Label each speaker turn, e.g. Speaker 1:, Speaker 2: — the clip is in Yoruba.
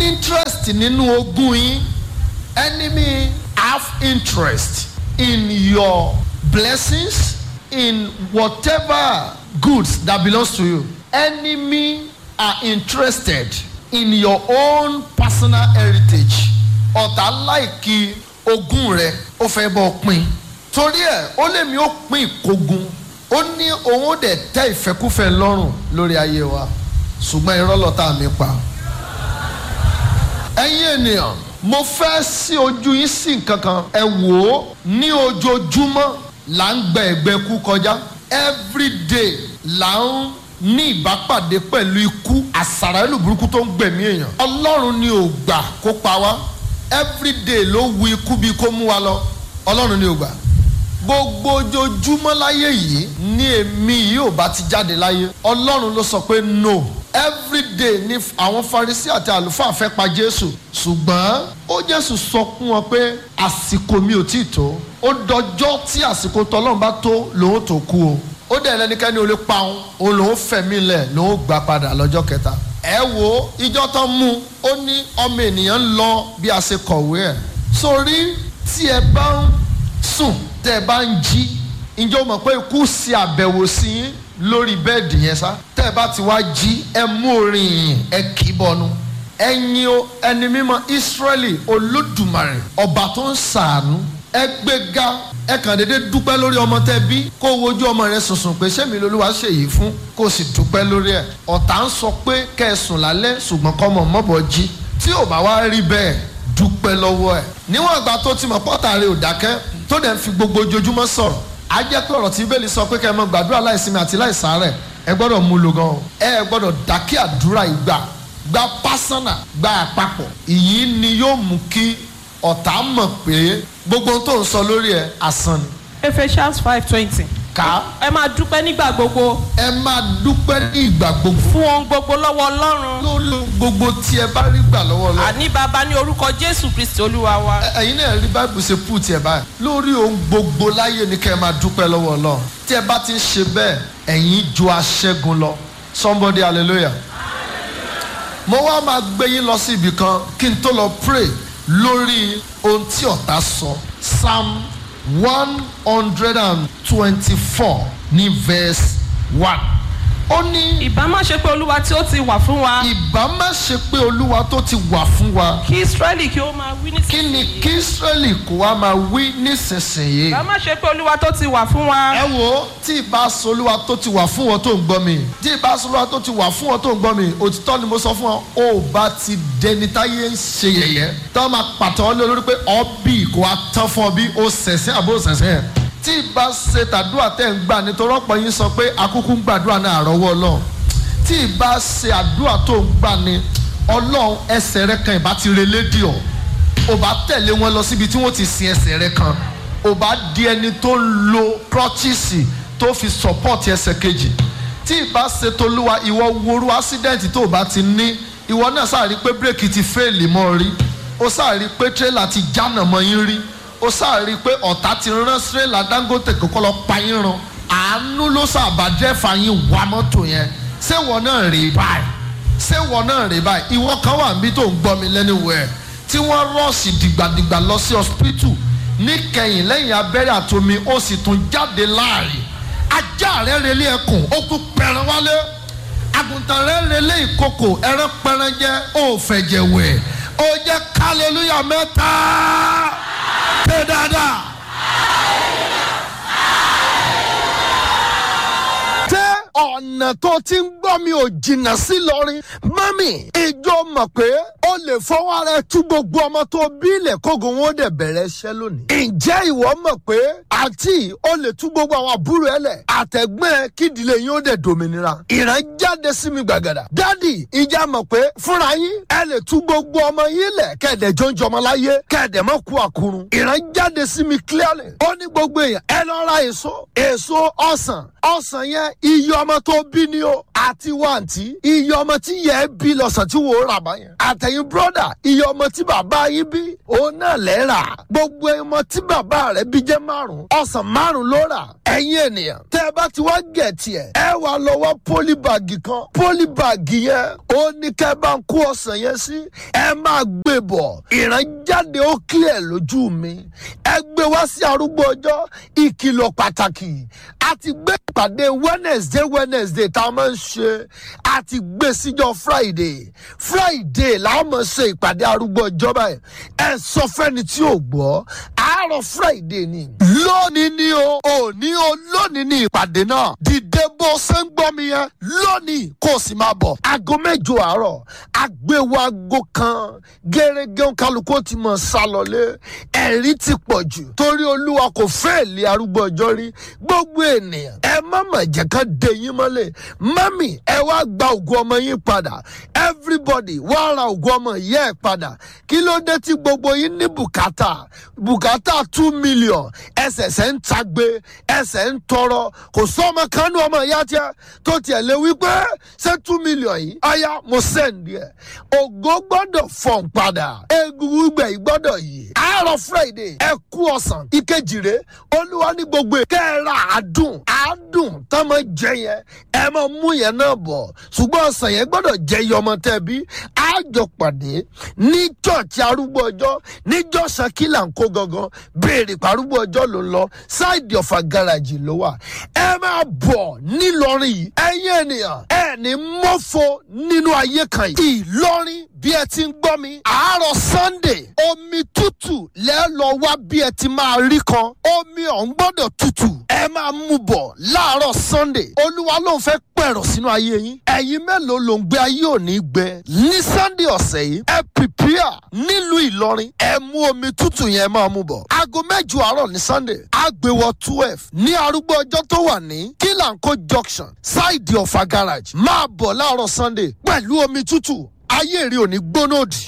Speaker 1: interest nínú ogún yín enemy have interest in your blessings in whatever goods that belongs to you enemy are interested in your own personal heritage ọ̀tá láìkí ogún rẹ ó fẹ́ bọ́ pín torí ẹ̀ ó lè mi ó pín ìkógun ó ní òun ó dẹ̀ tẹ́ ìfẹ́kúfẹ́ lọ́rùn lórí ayé wa ṣùgbọ́n irọ́ lọ́tà mi pa ẹ̀yin ènìyàn mo fẹ́ sí ojú yín sí nǹkan kan ẹ wò ó ní ojoojúmọ́ là ń gbẹ ẹ̀gbẹ́ kú kọjá everyday là ń ní ìbápàdé pẹ̀lú ikú àsàrà ìlú burúkú tó ń gbẹ̀mí èèyàn ọlọ́run ni ò gbà kó pa wá everyday ló wu ikú bí kó mú wa lọ ọlọ́run ni ò gbà gbogbo ojoojúmọ́ láyé yìí ní èmi yìí ò bá ti jáde láyé ọlọ́run ló sọ pé no everyday ni àwọn farisi àti àlùfáà fẹ́ pa jésù ṣùgbọ́n ó jésù sọ fún wọn pé àsìkò mi ò tí ì tó ó dọjọ́ tí àsìkò tọ́lọ́run bá tó lòun tó kú o ó dẹ̀ lẹ́nikẹ́ni ò lè pa òun òun lòun fẹ̀mí lẹ̀ lòun gbà padà lọ́jọ́ kẹta ẹ wo ìjọ tán mú ó ní ọmọ ènìyàn ń lọ bí a ṣe kọ̀wé ẹ̀ sórí tí ẹ bá ń sùn tẹ́ ẹ bá ń jí ǹjẹ́ o mọ̀ pé ikú ṣe àbẹ̀wò sí yín lórí bẹ́ẹ̀dì yẹn sá tẹ́ ẹ bá ti wá jí ẹ mú orin yìnyín ẹ kì í bọnu ẹ̀yin o ẹni mímọ́ Ísírẹ́lì olódùmarè ọba tó ń ṣàánú ẹ gbéga ẹ kàn déédé dúpẹ́ lórí ọmọ tẹ́ bí kó wojú ọmọ rẹ sùnsùn pé sẹ́mi lolúwa ṣèyí fún kó sì dúpẹ́ lórí ẹ̀ ọ̀tá ń sọ pé kẹ́ ẹ sùn lálẹ́ ṣùgbọ́n kọ́mọ mọ́bọ̀ jí tí ò bá wá rí bẹ́ẹ̀ dúpẹ́ lọ́wọ́ ẹ̀ níwọ̀n ìgbà tó ti mọ̀ pọ́tà rẹ̀ ò dákẹ́ tó dẹ̀ ń fi gbogbo ojoojúmọ́ sọ̀rọ̀ á jẹ́ pé ọ̀rọ̀ tí bẹ́ẹ̀lì sọ pé kẹ́ ẹ mọ gbàdúrà láìsinmi àti láìsàárẹ̀ ẹ gbọ́dọ̀ mú lò gan ẹ gbọ́dọ̀ dákẹ́ àdúrà ìgbà gba pásánà gba àpapọ̀ ìyí ni yóò mú kí ọ̀tá mọ̀ pé gbogbo ohun tó ń sọ lórí ẹ̀ asán ni.
Speaker 2: Ephesians five twenty.
Speaker 1: ká
Speaker 2: ẹ máa dúpẹ́ nígbà gbogbo
Speaker 1: ẹ máa dúpẹ́ ní ìgbà gbogbo
Speaker 2: fún ohun gbogbo lọ́wọ́ ọlọ́run
Speaker 1: lórí gbogbo tí ẹ bá rí gbà lọ́wọ́ lọ.
Speaker 2: àní bàbá ní orúkọ jésù kristi olúwa wa.
Speaker 1: Ẹ- ẹ̀yin náà rí báìbù ṣe pù tiẹ̀ báyìí lórí ohun gbogbo láyé ni kẹ́ ẹ máa dúpẹ́ lọ́wọ́ Ọlọ́run tí ẹ bá ti ń ṣe bẹ́ẹ̀ ẹ̀yin ju aṣẹ́gun lọ somebody hallelujah. mo wá máa gbé yín lọ sí ibì kan kí n tó lọ pray lórí ohun tí ọ̀tá sọ psalm one hundred and twenty-four ní verse one ó ní
Speaker 2: ìbá má ṣe pé olúwa tí ó ti wà fún wa
Speaker 1: ìbá má ṣe pé olúwa tó ti wà fún wa
Speaker 2: kí israẹli kí ó máa wí
Speaker 1: kí ni
Speaker 2: nísinsìnyí.
Speaker 1: kí israẹli kó wa máa wí nísinsìnyí.
Speaker 2: ìbá má ṣe pé olúwa tó ti wà fún wa
Speaker 1: ẹ wo tí ìbá solúwa tó ti wà fún wọn tó ń gbọ́ mi tí ìbá solúwa tó ti wà fún wọn tó ń gbọ́ mi òtítọ́ ni mo sọ fún ọ ó bá ti dẹni táyé ń ṣe yẹ̀yẹ́ tí wọ́n máa pàtó ọ lé lórí pé ọ bí kò wá tán fún ọ bí ó sẹ̀sẹ̀ àbó sẹ̀sẹ̀ tí ìbá ṣe tàdúrà tẹ̀ ń gbà nítorí ọ̀pọ̀ yín sọ pé akúkú ń gbàdúrà náà àrọ́wọ́ ọlọ́run tí ìbá ṣe àdúrà tó ń gbà ni ọlọ́run ẹsẹ̀ rẹ kan ìbá ti relé dì ọ́ ò bá tẹ̀lé wọn lọ síbi tí wọ́n ti sin ẹsẹ̀ rẹ kan ò bá di ẹni tó ń lo crutches tó fi support ẹsẹ̀ kejì tí ìbá ṣe tolúwa ìwọ woru accident tó o bá ti ní ìwọ náà sáà rí pé bírèkì ti fẹ́ẹ̀lì mọ́ ọ rí ó sáà rí pé tírélà ti jánà mọ́ yín rí ó sáà rí pé ọ̀tá ti rán tírélà Dangote kókó lọ pa yín run àánú ló sábà dẹ́fà yín wá mọ́tò yẹn ṣé ìwọ náà rí báyìí ṣé ìwọ náà rí báyìí ìwọ kan wà níbi tó ń gbọ́ mi lẹ́nuwẹ̀ẹ́ tí wọ́n rọ́ọ̀sì dìgbàdìgbà lọ sí hospital níkẹyìn lẹ́yìn abẹ́rẹ́ àtomi ó sì tún jáde láàrin ajá rẹ̀ relé ẹkùn ó tún pẹran wálé àgùntàn rẹ̀ relé ìkòkò ẹran pẹran jẹ́ ó fẹ̀jẹ̀ wẹ̀ ó jẹ́ kálẹ́lúyà mẹ́ta pé dáadáa. tẹ́ ọ̀nà tó ti ń gbọ́ mi ò jìnnà sí lọ́rin mami ìjọ mọ̀ pé o lè fọwọ́ ara ẹ tú gbogbo ọmọ tó bí ilẹ̀ kógun wọn ó dẹ̀ bẹ̀rẹ̀ iṣẹ́ lónìí. ǹjẹ́ ìwọ mọ̀ pé àǹtí o lè tú gbogbo àwọn àbúrò ẹ lẹ̀ àtẹ̀gbọ́n ẹ kí ìdílé yín ó dẹ̀ dòmìnira. ìran jáde sí mi gbàgàdà. dádì ìjà mọ̀ pé fúnra yín ẹ lè tú gbogbo ọmọ yín lẹ̀ kẹ̀dẹ̀ jọ́njọ́ ọmọ láyé kẹ̀dẹ̀ mọ̀ kú àkúrun. ìran jáde sí mi clearly. ó ní gbogbo èèyàn ẹ lọ ra èso èso ọsàn ọsàn yẹn iye ọmọ tó bí ni o àti wàǹtí iye ọmọ tí yẹ ẹ bí lọ́sàn tí wò ó rà bá yẹn. àtẹ̀yìn ẹ̀yin brọ́dà iye ọmọ tí bàbá yín bí òun náà lẹ́ rà gbogbo ọmọ tí bàbá rẹ̀ bí jẹ́ márùn ọ̀sán márùn ló rà ẹ̀yin ènìyàn tẹ́ ẹ bá ti wá gẹ̀ tiẹ̀ ẹ wà lọ́wọ́ pólíbàgì kan pólíbàgì yẹn ó ní kẹ́ ẹ bá ń kó ọ̀sán yẹn sí ẹ máa gbé bọ̀ ìrànjáde ó kí ẹ̀ lójú mi ẹ gbé wá sí arúgbó ọjọ́ ìkìlọ̀ pàtàkì a ti gbé ìpàdé wednesday wednesday tá a máa ń ṣe a ti gbé síjọ friday friday làá máa ṣe ìpàdé arúgbó ọjọ́ báyìí ẹ sọ fẹ́ni tí ò gbọ́ àárọ̀ friday ni lónìí ni o òní o lónìí ni ìpàdé náà dìde bó ṣe ń gbọ́ mi yẹn lónìí kó o sì máa bọ̀ aago mẹ́jọ àárọ̀ agbéwò aago kan gẹ́gẹ́ kálukú ti mọ̀ sálọlé ẹ̀rí ti pọ̀ jù torí olúwa kò fẹ́ lé arúgbó ọjọ́ rí gbogbo ènìyàn ẹ má mà jẹ́ ká de yín mọ́lẹ̀ mami ẹ wá gba ògùn ọmọ yín padà everybody wá ra ògùn ọmọ yẹ́ ẹ padà kí ló dé tí gbogbo yín ní bùkátà bùkátà two million ẹsẹ̀sẹ̀ ń tagbe ẹsẹ̀ ń tọrọ kò sọ ọmọ kanú ọmọ ìyá tiẹ̀ tó tiẹ̀ lé wípé ṣé two million yìí ọ̀ya mo sẹ́ǹdì ẹ̀ ògo gbọ́dọ̀ fọ̀n padà egungun gbẹ̀ yìí gbọ́dọ̀ yìí àárọ̀ friday ẹ kú ọ̀sán ìkejì rè olúwa ní gbogbo ẹ̀ kẹ́ẹ̀rà àádùn àádùn tá máa jẹ yẹn ẹ máa mú yẹn náà bọ̀ ṣùgbọ́n ọ̀sán yẹn gbọ́dọ̀ jẹ iye ọmọ tẹ́ bí àjọ pàdé ní chọ́ọ̀chì arúgbó ọjọ́ níjọ́ sakila ń kó gangan béèrè parúgbó ọjọ́ ló ń lọ ṣáìdì ọ̀fà gáràjì ló wà ẹ máa bọ̀ nílọrin yìí ẹ̀yin ènìyàn ẹ̀ ní mọ́fọ́ nínú ayé kan yìí ìlọrin bí ẹ ti ń gbọ́ mi àárọ̀ sunday omi tútù lẹ́ lọ wá bí ẹ ti máa rí kan omi ọ̀hún gbọ́dọ̀ tútù ẹ máa mú bọ̀ láàárọ̀ sunday olúwa ló ń fẹ́ pẹ̀rọ̀ sínú ayé yín ẹ̀yin mélòó ló ń gbé ayé òní gbẹ ní sunday ọ̀sẹ̀ yìí ẹ prepare nílùú ìlọrin ẹ mú omi tútù yẹn máa mú bọ̀ aago mẹ́jọ àárọ̀ ní sunday àgbèwọ̀ twelve ní arúgbó ọjọ́ tó wà ní kílànkó junction ṣáìdì ọ̀fà garage máa bọ̀ láàárọ̀ sunday pẹ̀lú omi tútù ayé rí òní gbóná òdì